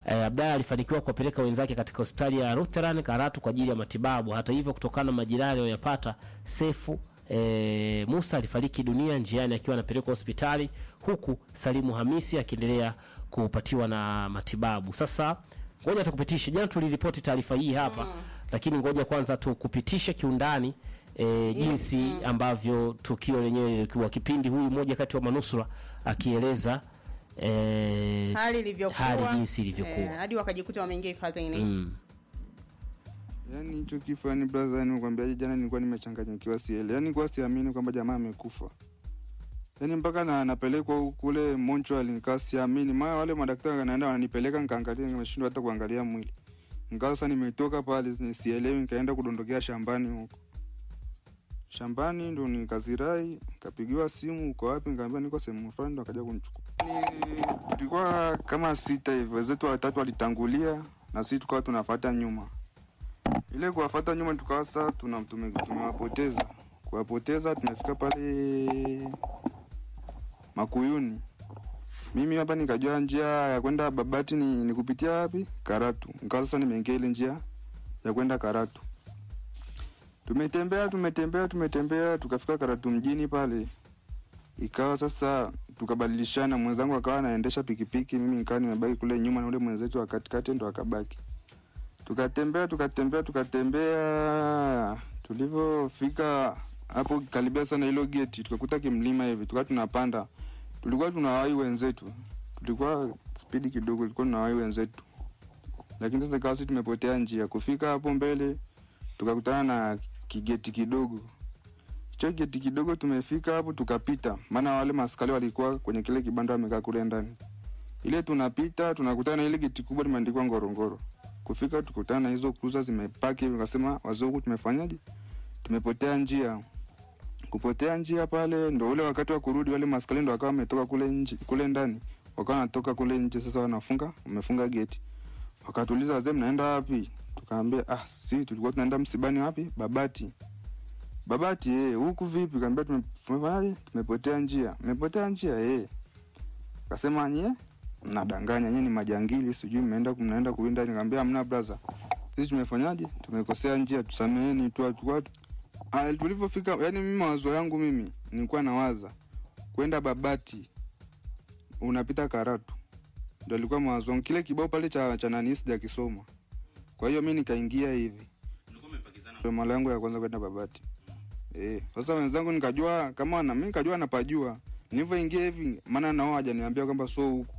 eh, Abdalla alifanikiwa kuwapeleka wenzake katika hospitali ya Lutheran Karatu kwa ajili ya matibabu. Hata hivyo, kutokana na majeraha aliyoyapata, Sefu eh, Musa alifariki dunia njiani akiwa anapelekwa hospitali, huku Salimu Hamisi akiendelea kupatiwa na matibabu. Sasa ngoja tukupitishe, jana tuliripoti taarifa hii hapa lakini ngoja kwanza tukupitishe kiundani e, jinsi ambavyo tukio lenyewe lilikuwa kipindi huyu mmoja kati wa manusura akieleza e, hali ilivyokuwa hali jinsi ilivyokuwa. eh, hadi wakajikuta wameingia hifadhini mm. Yaani hicho kifo yani brother, yani nikwambiaje, jana nilikuwa nimechanganyikiwa siele. Yaani kwa siamini kwamba jamaa amekufa. Yaani mpaka na napelekwa huku kule Montreal nikaa siamini. Maana wale madaktari wanaenda wananipeleka nikaangalia nimeshindwa hata kuangalia mwili. Nikawa sasa nimetoka pale ni sielewi nikaenda kudondokea shambani huko. Shambani ndo nikazirai, nikapigiwa simu uko wapi? Nikamwambia niko sehemu fulani ndo akaja kunichukua. Ni tulikuwa kama sita hivyo. Wenzetu watatu walitangulia na sisi tukawa tunafuata nyuma ile kuwafata nyuma tukawa sasa tuna tume- tumewapoteza kuwapoteza tumefika pale makuyuni mimi hapa nikajua njia ya kwenda babati ni, ni kupitia wapi karatu nikawa sasa nimeingia ile njia ya kwenda karatu tumetembea tumetembea tumetembea tukafika karatu mjini pale ikawa sasa tukabadilishana mwenzangu akawa anaendesha pikipiki mimi nikawa nimebaki kule nyuma na ule mwenzetu wa katikati ndo akabaki tukatembea tukatembea tukatembea tulivyofika hapo karibia sana hilo geti tukakuta kimlima hivi tukawa tunapanda tulikuwa tunawai wenzetu tulikuwa spidi kidogo tulikuwa tunawai wenzetu lakini sasa ikawa sisi tumepotea njia kufika hapo mbele tukakutana na kigeti kidogo hicho geti kidogo tumefika hapo tukapita maana wale maskari walikuwa kwenye kile kibanda wamekaa kule ndani ile tunapita tunakutana na ile geti kubwa limeandikwa ngorongoro kufika tukutana na hizo cruiser zimepaki hivi wakasema wazungu tumefanyaje tumepotea njia kupotea njia pale ndo ule wakati wa kurudi wale maskari ndo wakawa wametoka kule nje kule ndani wakawa wanatoka kule nje sasa wanafunga wamefunga geti wakatuuliza wazee mnaenda wapi tukaambia ah si tulikuwa tunaenda msibani wapi babati babati eh huku vipi kaambia tume- tumefanyaje tumepotea njia mmepotea njia eh kasema nyie mnadanganya nyie ni majangili sijui mnaenda mnaenda kuwinda nikamwambia hamna brother sisi tumefanyaje tumekosea njia tusameheni tu tulikuwa Ah, tulivyofika yani mimi mawazo yangu mimi nilikuwa nawaza kwenda babati unapita karatu ndo alikuwa mawazo yangu kile kibao pale cha, cha nani sijakisoma kwa hiyo mi nikaingia hivi ndo mara yangu ya kwanza kwenda babati eh sasa wenzangu nikajua kama na mimi nikajua napajua nilivyoingia hivi maana nao hajaniambia kwamba so huku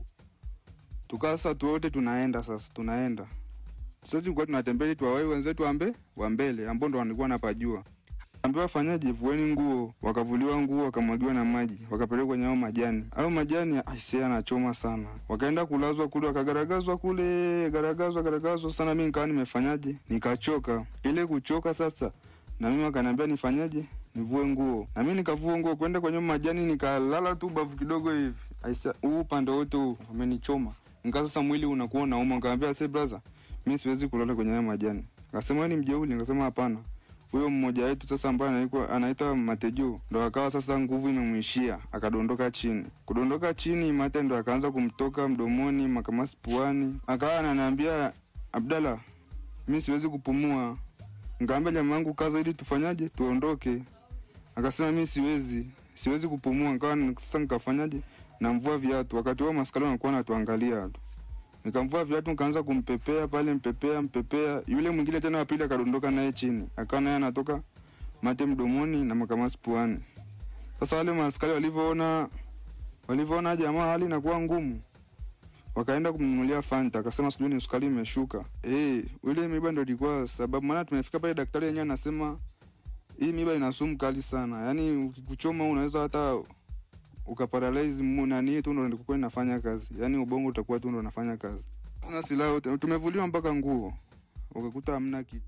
tukaa sasa tu wote tunaenda sasa tunaenda sasa tulikuwa tunatembea ili tuwawai wenzetu wambe wa mbele ambao ndo walikuwa napajua ambiwa wafanyaje vueni nguo wakavuliwa nguo wakamwagiwa na maji wakapelekwa kwenye hao majani au majani aisee anachoma sana wakaenda kulazwa kule wakagaragazwa kule garagazwa garagazwa sana mi nikawa nimefanyaje nikachoka ile kuchoka sasa na mimi wakaniambia nifanyaje nivue nguo na mi nikavua nguo kwenda kwenye majani nikalala tu bavu kidogo hivi aisa huu upande wote huu umenichoma nikaa sasa mwili unakuwa unauma nikaambia se braza mi siwezi kulala kwenye haya majani akasema "Wewe ni mjeuli nikasema hapana huyo mmoja wetu sasa ambaye anaitwa anaitwa Matejo ndo akawa sasa nguvu imemwishia akadondoka chini. Kudondoka chini, mate ndo akaanza kumtoka mdomoni, makamasi puani, akawa ananiambia Abdalla, mi siwezi kupumua. Nikaambia jamaa yangu kaza, ili tufanyaje tuondoke. Akasema mi siwezi, siwezi kupumua. Nikawa sasa nikafanyaje, namvua viatu. Wakati huo maskari wanakuwa natuangalia tu nikamvua viatu nikaanza kumpepea pale mpepea mpepea yule mwingine tena wapili akadondoka naye chini akawa naye anatoka mate mdomoni na makamasi puani sasa wale maaskari walivyoona walivyoona jamaa hali inakuwa ngumu wakaenda kumnunulia fanta akasema sijui ni sukari imeshuka eh ule miba ndo ilikuwa sababu maana tumefika pale daktari yenyewe anasema hii miba ina sumu kali sana yaani ukikuchoma unaweza hata ukaparalyze mu- nani tu ndo ndikuwa inafanya kazi yaani ubongo utakuwa tu ndo unafanya kazi na silaha yote tumevuliwa mpaka nguo ukakuta hamna kitu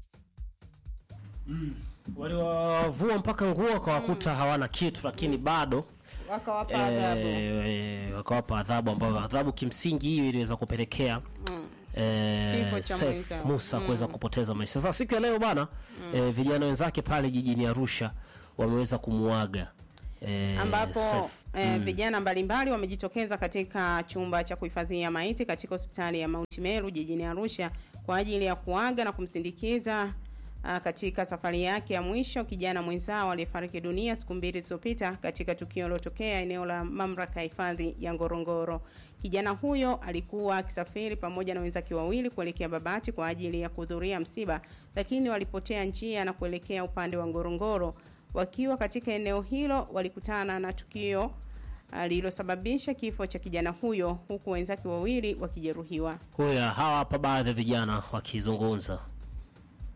waliwavua mpaka nguo wakawakuta hawana kitu lakini bado wakawapa adhabu eh, wakawapa adhabu ambayo adhabu kimsingi hiyo iliweza kupelekea eh, Kifo cha Seif mwenzao. Musa kuweza kupoteza maisha. Sasa siku ya leo bana eh, vijana wenzake pale jijini Arusha wameweza kumuaga eh, ambapo safe. eh, vijana mbalimbali wamejitokeza katika chumba cha kuhifadhia maiti katika hospitali ya Mount Meru jijini Arusha kwa ajili ya kuaga na kumsindikiza ah, katika safari yake ya mwisho kijana mwenzao aliyefariki dunia siku mbili zilizopita katika tukio lilotokea eneo la mamlaka ya hifadhi ya Ngorongoro. Kijana huyo alikuwa akisafiri pamoja na wenzake wawili kuelekea Babati kwa ajili ya kuhudhuria msiba, lakini walipotea njia na kuelekea upande wa Ngorongoro. Wakiwa katika eneo hilo walikutana na tukio ah, lililosababisha kifo cha kijana huyo huku wenzake wawili wakijeruhiwa. Huya hawa hapa baadhi ya vijana wakizungumza.